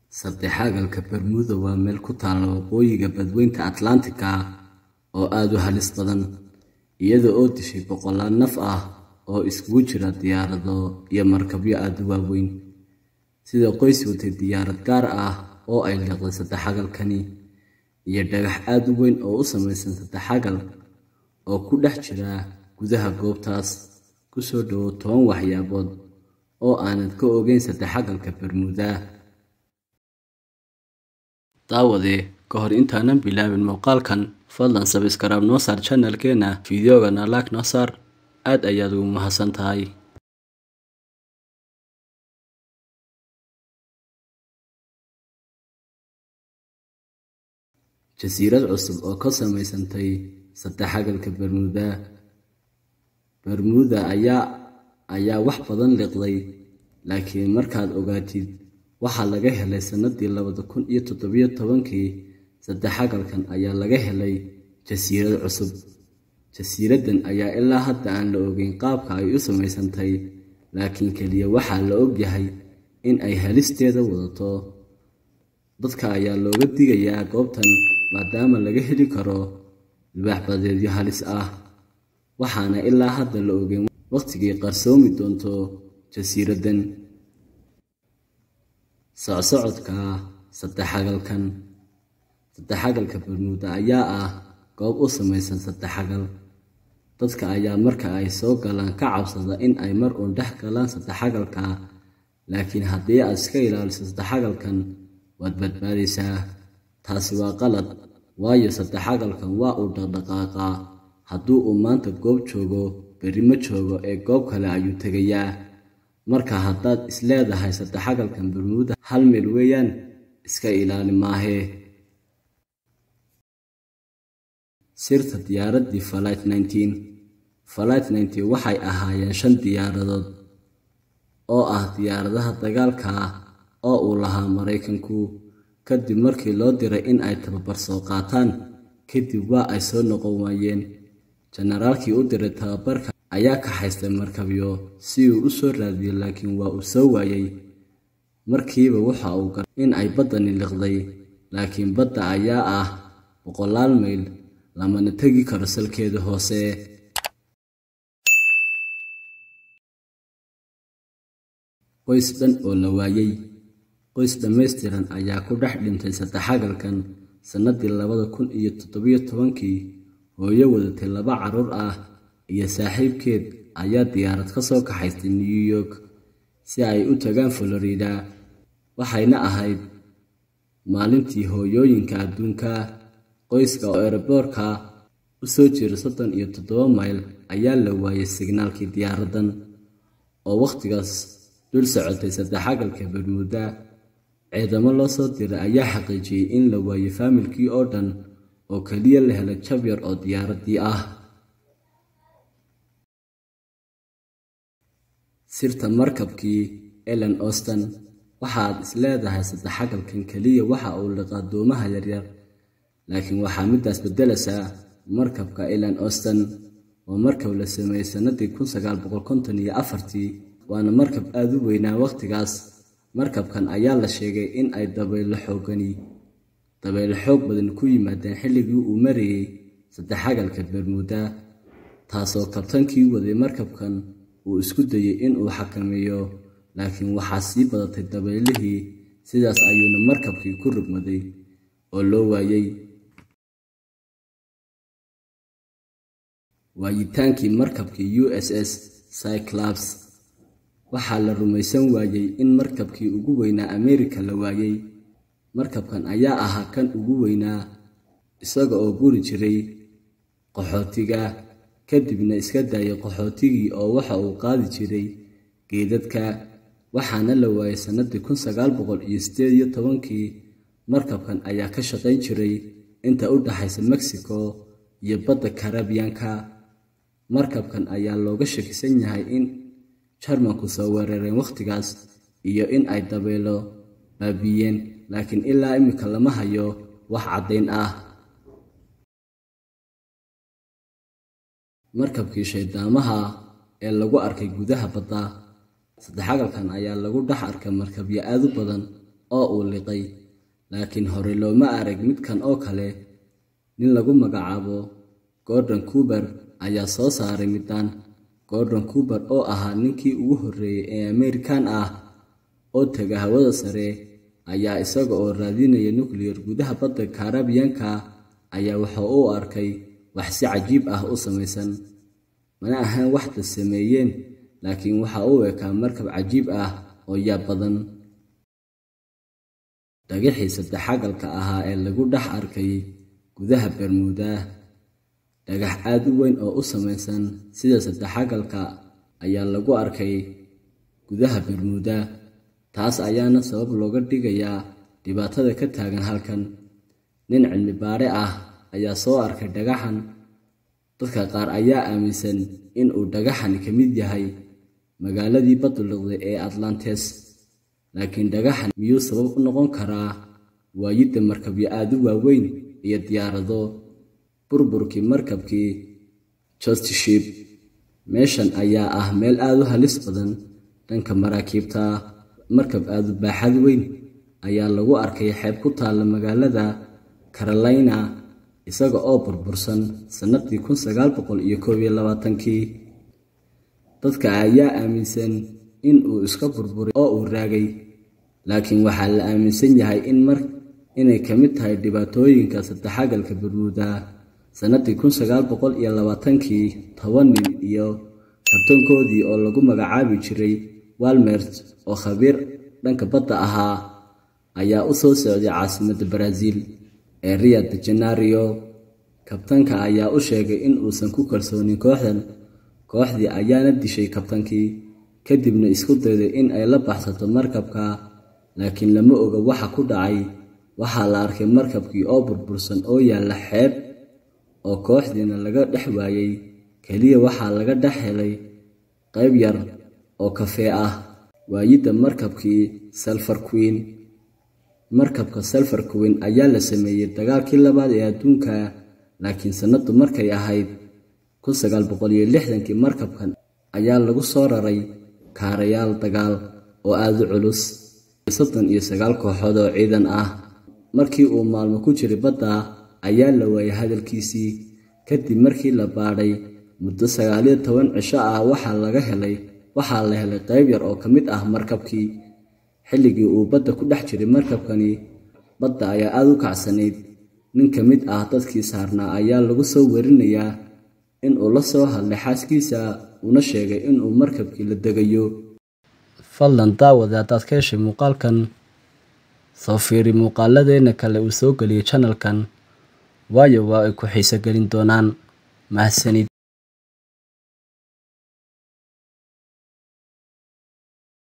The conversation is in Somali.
Saddexagalka Bermuda waa meel ku taalla waqooyiga badweynta Atlantika oo aad u halis badan, iyada oo dishay boqolaal naf ah oo isugu jira diyaarado iyo markabyo aad u waaweyn, sida qoys watay diyaarad gaar ah oo ay liqday saddexagalkani, iyo dhagax aad u weyn oo u samaysan saddexagal oo ku dhex jira gudaha goobtaas. Ku soo dhawaad toban waxyaabood oo aanad ka ogayn saddexagalka Bermuda. Daawade, ka hor intaanan bilaabin muuqaalkan, fadlan sabskraib noo saar channelkeena, fiidiyoogana like noo saar, aad ayaad ugu mahadsantahay. Jasiirad cusub oo ka samaysantay saddexagalka Bermuda. Bermuda ayaa ayaa wax badan liqday, laakiin markaad ogaatid waxa laga helay sanadii labada kun iyo toddobiyo tobankii, saddexagalkan ayaa laga helay jasiirad cusub. Jasiiraddan ayaa ilaa hadda aan la ogeyn qaabka ay u samaysantay, laakiin kaliya waxaa la og yahay in ay halisteeda wadato. Dadka ayaa looga digayaa goobtan maadaama laga heli karo libaax-badeedyo halis ah, waxaana ilaa hadda la ogeyn waqtigay qarsoomi doonto jasiiraddan. Socsocodka saddexagalkan Saddexagalka Bermuda ayaa ah goob u samaysan saddexagal. Dadka ayaa marka ay soo galaan ka cabsada in ay mar uun dhex galaan saddexagalka, laakiin haddii aad iska ilaaliso saddexagalkan, waad badbaadaysaa. Taasi waa qalad, waayo saddexagalkan waa uu dhaqdhaqaaqaa. Haddii uu maanta goob joogo, berri ma joogo ee goob kale ayuu tegayaa. Marka haddaad is leedahay saddexagalkan Bermuda hal meel weeyaan, iska ilaali maahee. Sirta diyaaraddii Flight 19 Flight 19 waxay ahaayeen shan diyaaradood oo ah diyaaradaha dagaalka ah oo uu lahaa Maraykanku, kadib markii loo diray in ay tababar soo qaataan, kadib waa ay soo noqon waayeen. Generaalkii u diray tababarka ayaa kaxaystay markabyo si uu u soo raadiyo laakiin waa uu soo waayay. Markiiba waxa uu gartay in ay baddani liqday, laakiin badda ayaa ah boqolaal mayl, lamana tegi karo salkeeda hoose. Qoys dhan oo la waayay Qoys dhammaystiran ayaa ku dhex dhintay saddexagalkan sanadii labada kun iyo toddobiyo tobankii. Hooyo wadatay laba carruur ah iyo saaxiibkeed ayaa diyaarad ka soo kaxaystay New York si ay u tagaan Florida, waxayna ahayd maalintii hooyooyinka adduunka. Qoyska oo eeraboorka u soo jira soddon iyo toddoba mayl ayaa la waayay signaalkii diyaaraddan, oo waqtigaas dul socotay saddexagalka Bermuda. Ciidamo loo soo diray ayaa xaqiijiyay in la waayay faamilkii oo dhan oo kaliya la helay jab yar oo diyaaraddii ah. Sirta markabkii Ellen Austin Waxaad is leedahay saddexagalkan kaliya waxa uu liqaa doomaha yaryar, laakiin waxaa midaas beddelaysaa markabka Ellen Austin. Waa markab la sameeyay sanadii kun sagaal boqol konton iyo afartii, waana markab aad u weynaa waqtigaas. Markabkan ayaa la sheegay in ay dabaylo xooggani dabaylo xoog badan ku yimaadeen xilligii uu marayay saddexagalka Bermuda, taasoo kabtaankii waday markabkan uu isku dayay in uu xakameeyo, laakiin waxaa sii badatay dabaylihii, sidaas ayuuna markabkii ku rogmaday oo loo waayay. Waayitaankii markabkii USS Cyclops Waxaa la rumaysan waayay in markabkii ugu weynaa Ameerika la waayay. Markabkan ayaa ahaa kan ugu weynaa, isaga oo guri jiray qaxootiga, kadibna iska daayay qaxootigii oo waxa uu qaadi jiray geedadka, waxaana la waayay sanadii kun sagaal boqol iyo siddeed iyo tobankii. Markabkan ayaa ka shaqayn jiray inta u dhaxaysa Mexico iyo badda Caribbean-ka. Markabkan ayaa looga shakisan yahay in Jarmalku soo weerareen waqtigaas iyo in ay dabaylo baabi'iyeen, laakiin ilaa imika lama hayo wax caddayn ah. Markabkii shaydaamaha ee lagu arkay gudaha badda. Saddexagalkan ayaa lagu dhex arkay markabyo aad u badan oo uu liqay laakiin hore looma arag midkan oo kale nin lagu magacaabo gordon cuber ayaa soo saaray midaan gordon cuber oo ahaa ninkii ugu horreeyey ee amerikan ah oo tega hawada sare ayaa isaga oo raadinaya nuclear gudaha badda karabiyanka ayaa waxa uu arkay wax si cajiib ah u samaysan mana ahaan waxda sameeyeen laakiin waxa uu ekaa markab cajiib ah oo yaab badan dhagixii saddexagalka ahaa ee lagu dhex arkay gudaha bermuuda dhagax aad u weyn oo u samaysan sida saddexagalka ayaa lagu arkay gudaha bermuuda taas ayaana sabab looga dhigayaa dhibaatada ka taagan halkan nin cilmi baare ah ayaa soo arkay dhagaxan dadka qaar ayaa aaminsan in uu dhagaxani ka mid yahay magaaladii badduliqday ee atlantes laakiin dhagaxan miyuu sabab u noqon karaa waayidda markabyo aad u waaweyn iyo diyaarado burburkii markabkii jostship meeshan ayaa ah meel aad u halis badan dhanka maraakiibta markab aadu baaxad weyn ayaa lagu arkay xeeb ku taalla magaalada carolina isaga oo burbursan sannadii kun sagaal boqol iyo koob iyo labaatankii dadka ayaa aaminsan in uu iska burburay oo uu raagay laakiin waxaa la aaminsan yahay in mar inay ka mid tahay dhibaatooyinka saddexagalka bermuuda sannadii kun sagaal boqol iyo labaatankii toban nin iyo kabtankoodii oo lagu magacaabi jiray walmert oo khabiir dhanka badda ahaa ayaa u soo socday caasimadda baraaziil ee rio de janerio kabtanka ayaa u sheegay in uusan ku kalsoonin kooxdan kooxdii ayaana dishay kabtankii kadibna isku dayday in ay la baxsato markabka laakiin lama oga waxa ku dhacay waxaa la arkay markabkii oo burbursan oo yaalla xeeb oo kooxdiina laga dhex waayey keliya waxaa laga dhex helay qayb yar oo kafee ah waayidda markabkii salfar queen markabka salfar queen ayaa la sameeyey dagaalkii labaad ee adduunka laakiin sannadu markay ahayd kun sagaal boqol iyo lixdankii markabkan ayaa lagu soo raray kaarayaal dagaal oo aada u culus soddon iyo sagaal kooxood oo ciidan ah markii uu maalmo ku jiray badda ayaa la waayay hadalkiisii kadib markii la baadhay muddo sagaaliyo toban cisho ah waxaa laga helay waxaa la helay qayb yar oo ka mid ah markabkii xilligii uu badda ku dhex jiray markabkani badda ayaa aada u kacsanayd nin ka mid ah dadkii saarnaa ayaa lagu soo werinayaa in uu la soo hadlay xaaskiisa uuna sheegay inuu markabkii la degayo fadlan daawada haddaad ka heshay muuqaalkan soo fiiri muuqaaladeena kale uu soo geliyay janalkan waayo waa ay ku xiiso gelin doonaan mahadsanid